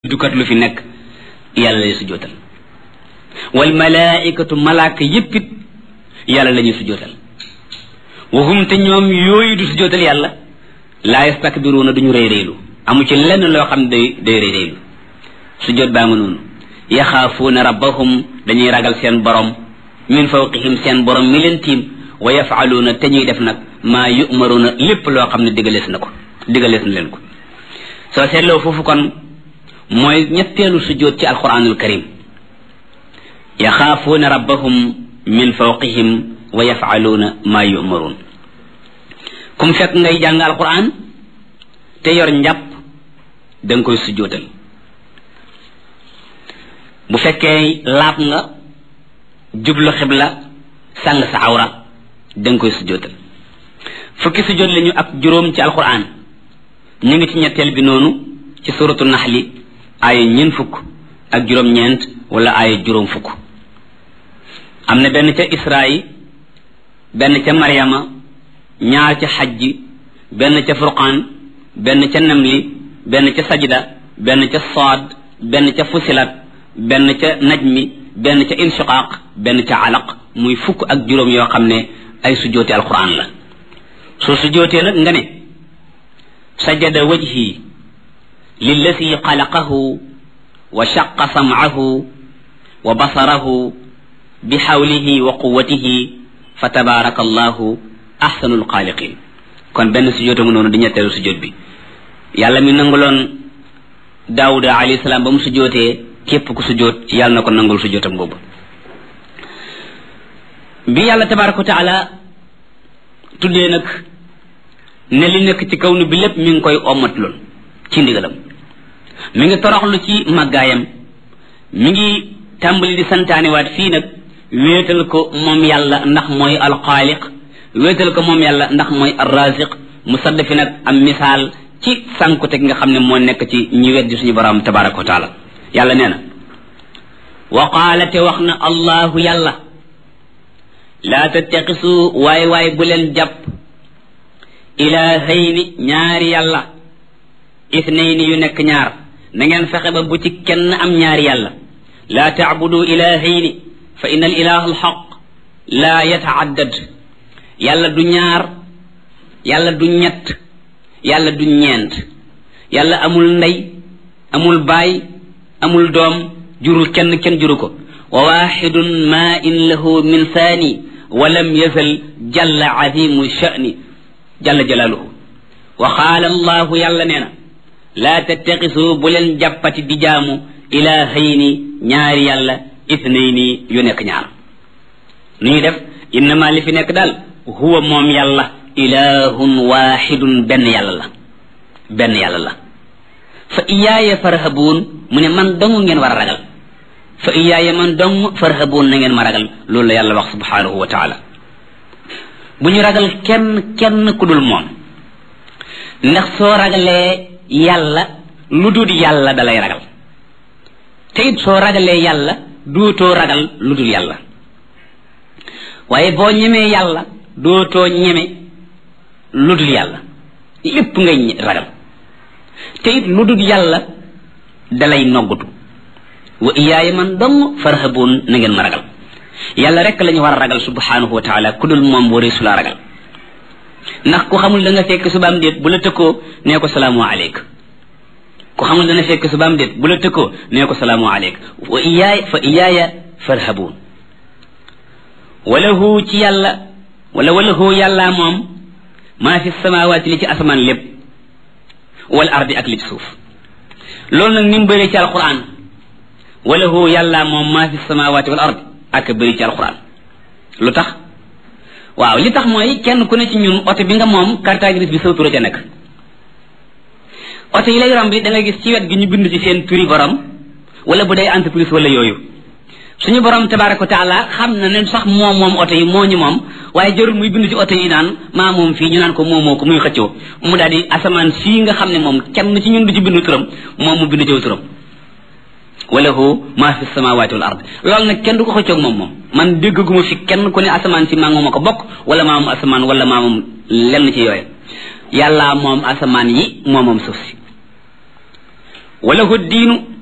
dukat lu fi nekk yàlla lay sujootal wal malaikatu malaaka yéppit yàlla la ñuy sujootal waxum te ñoom yooyu du sujootal yàlla laa yastakbiruuna duñu rëy rëylu amu ci lenn loo xam ne day day rëy rëylu sujoot baa nga noonu yaxaafuuna rabbahum dañuy ragal seen borom min fawqihim seen borom mi leen tiim wa yafaluuna te ñuy def nag maa yumaruuna lépp loo xam ne digalees na ko digalees na leen ko soo seetloo foofu kon mooy ñetteelu sujjóot ci alquranul karim yaxaafuuna rabbahum min fawqihim wa yafaluuna maa yumaruun kum fekk ngay jàng alquran te yor njàpp da nga koy sujjóotal bu fekkee laab nga jublu xibla sàng sa awra da nga koy sujjóotal fukki sujjóot lañu ak juróom ci alquran ñu ngi ci ñetteel bi noonu ci suratu naxli aaya ñeent fukk ak juróom-ñeent wala aaya juróom fukk am na benn ca israyi benn ca maryama ñaar ca xajji benn ca furqaan benn ca namli benn ca sajda benn ca saad benn ca fusilat benn ca najmi benn ca inshiqaaq benn ca alaq muy fukk ak juróom yoo xam ne ay sujjóoti alquran la soo sujjóotee nag nga ne sajada wajhi lilladi xalaqahu wa shaqa samcahu wa basarahu bi xawlihi wa quwatihi fa tabaraka allahu axsanu lxaaliqin kon benn sujjóota nga noonu di ñetteelu sujjóot bi yàlla mi nanguloon daawuda alayhi salaam ba mu sujjóotee képp ku sujjóot yàlla na ko nangul sujjóotam boobu bi yàlla tabaraka wa taala tuddee nag ne li nekk ci kaw nu bi lépp mi ngi koy ommatloon ci ndigalam mi ngi toroxlu ci màggaayam mi ngi tàmbali di santaanewaat fii nag wéetal ko moom yàlla ndax mooy alxaaliq wéetal ko moom yàlla ndax mooy arraziq mu sadd fi nag am misaal ci sànkute gi nga xam ne moo nekk ci ñi weddi suñu borom tabaraka wa taala yàlla nee na wa qaala te wax na allahu yàlla laa tattaxisu waay waay bu leen jàpp ilaahayni ñaari yàlla ithnayni yu nekk ñaar na ngeen fexe ba bu ci kenn am ñaari yàlla laa taabudu ilaahayni fa inna al ilaha alxaq laa yataaddad yàlla du ñaar yàlla du ñett yàlla du ñeent yàlla amul ndey amul baay amul doom jurul kenn kenn juru ko wa waxidun ma in lahu min saani wa lam yazal jalla azimu sha'ni jalla jalaaluhu wa qaala allahu yàlla nee na laa tattaxisu bu leen jàppati di jaamu ilaahayni ñaari yàlla ithnayni yu nekk ñaar nu ñuy def innama li fi nekk daal huwa moom yàlla ilahun waxidun benn yàlla la benn yàlla la fa iyaaya farhabuun mu ne man dong ngeen war a ragal fa iyaaya man dong farhabuun na ngeen ma ragal loolu la yàlla wax subhanahu wa taala bu ñu ragal kenn kenn ku dul moom ndax soo ragalee yàlla lu dul yàlla dalay ragal te it soo ragalee yàlla dootoo ragal lu dul yàlla waaye boo ñemee yàlla dootoo ñeme lu dul yàlla lépp ngay ragal te it lu dul yàlla dalay noggutu wa iyaaya man dong farhabuun na ngeen ma ragal yàlla rek la ñu war a ragal subhanahu wa taala ku dul moom waree su laa ragal ndax ku xamul da nga fekk subaam déet bu la tëkkoo nee ko salaamu aleyk ku xamul dana fekk subaam déet bu la tëkkoo nee ko salaamu aleyk wa iyaaya fa iyaaya farhabuun walahu ci yàlla wala walahu yàllaa moom maa fi samawaati li ci asamaan lépp wal ardi ak li ci suuf loolu nag ni mu bëree ci alquran walahu yàllaa moom maa fi samawaati wal ardi ak bëri ci alquran lu tax waaw li tax mooy kenn ku ne ci ñun oto bi nga moom carte grise bi sa tur ca nekk oto yi lay romb bi da nga gis ci wet gi ñu bind ci seen turi borom wala bu dee entreprise wala yooyu suñu borom tabaraka wa taala xam na ne sax moom moom oto yi moo ñu moom waaye jarul muy bind ci oto yi naan maa moom fii ñu naan ko moomoo ko muy xëccoo mu daal di asamaan sii nga xam ne moom kenn ci ñun du ci bind turam moom mu bind ci turam walahu ma fi samawati wal ard loolu nag kenn du ko xëccoog moom moom man déggaguma fi kenn ku ne asamaan si maa mooma ko bokk wala maa moom asamaan wala maa moom lenn ci yooyu yàlla moom asamaan yi moo moom suuf si walahu diinu